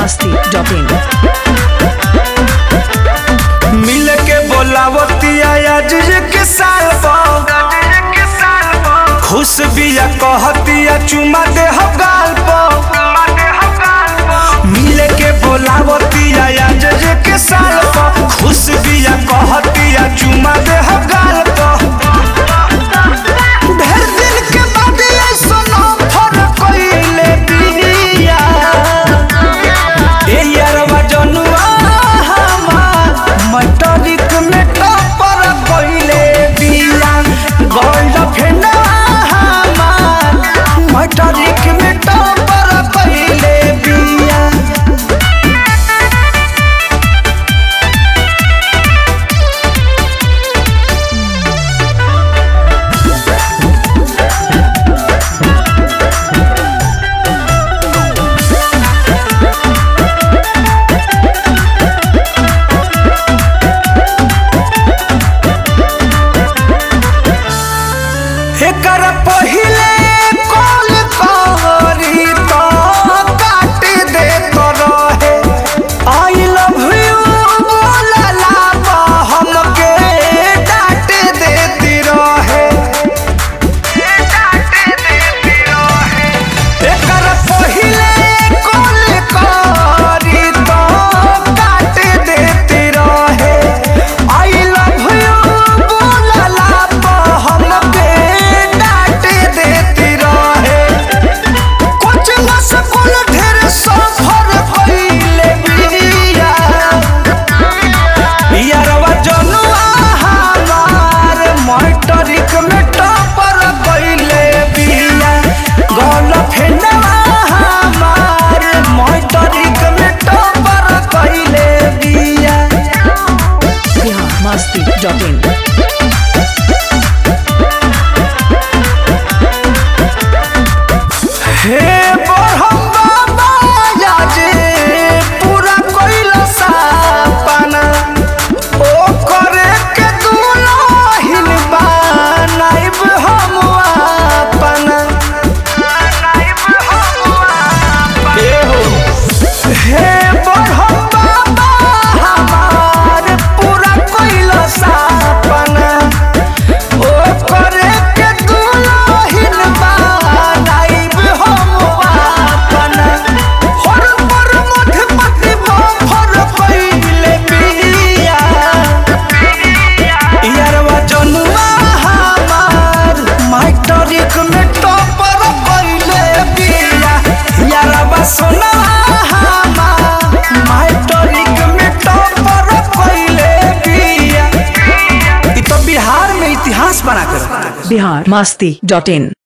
masti.in मिल के बोलावतिया आज के साल पर खुश बिया कहतिया चुमा दे हो गाल पर मिल के बोलावतिया आज के साल पर खुश बिया कहतिया चुमा दे हो गाल पर ढेर दिन के बाद ऐसनो फरक कइले बिया ए यारवा जनुआ हमार मटरिक में टपर कइले बिया गोल्ड फेना हमार मटरिक में टपर कइले बिया एकर पहिले कॉल करी तो काट दे तो रहे आई लव यू बोलला तो हमके डांट देती रहे एकर पहिले कॉल करी तो काट देती रहे आई लव यू बोलला तो हमके डांट देती रहे कुछ न सकूल ढेर सफर कइले बिया यारवा जनुआ हमार मटरिक में टपर कइले बिया गल फेनवा हमार मटरिक में टपर कइले बिया Bihar masti.in हे बरहम बाबा याजे पूरा कइला सपना ओ करे के दुलहिन बनाइब हम अपना हे हो हे बरहम बाबा हमार पूरा कइला सपना ओ करे के दुलहिन बनाइब हम अपना हर पर मठ पति भर कइले बिया यारवा जनुआ हमार माइटरिक में टॉपर कइले बिया यारवा सोना हमार माइटरिक में टॉपर कइले बिया इ तो बिहार में इतिहास बना कर Bihar masti.in